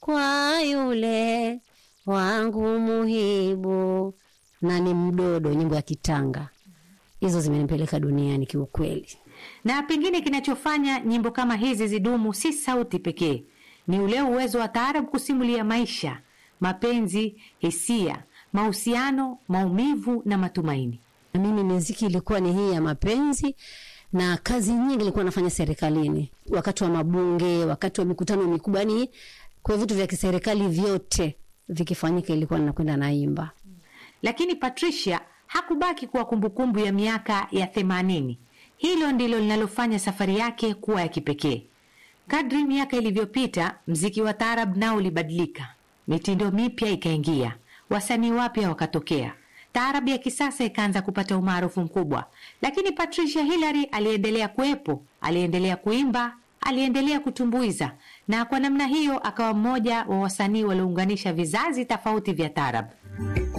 kwa yule wangu muhibu na ni mdodo, nyimbo ya Kitanga. Hizo zimenipeleka duniani kiukweli. Na pengine kinachofanya nyimbo kama hizi zidumu si sauti pekee, ni ule uwezo wa taarab kusimulia maisha, mapenzi, hisia, mahusiano, maumivu na matumaini. Na mimi miziki ilikuwa ni hii ya mapenzi na kazi nyingi ilikuwa nafanya serikalini, wakati wa mabunge, wakati wa mikutano mikubwa, yani kwa vitu vya kiserikali vyote vikifanyika, ilikuwa ninakwenda naimba. Lakini Patricia hakubaki kuwa kumbukumbu ya miaka ya themanini. Hilo ndilo linalofanya safari yake kuwa ya kipekee. Kadri miaka ilivyopita, mziki wa taarab nao ulibadilika, mitindo mipya ikaingia, wasanii wapya wakatokea, taarab ya kisasa ikaanza kupata umaarufu mkubwa. Lakini Patricia Hillary aliendelea kuwepo, aliendelea kuimba, aliendelea kutumbuiza, na kwa namna hiyo akawa mmoja wa wasanii waliounganisha vizazi tofauti vya taarab.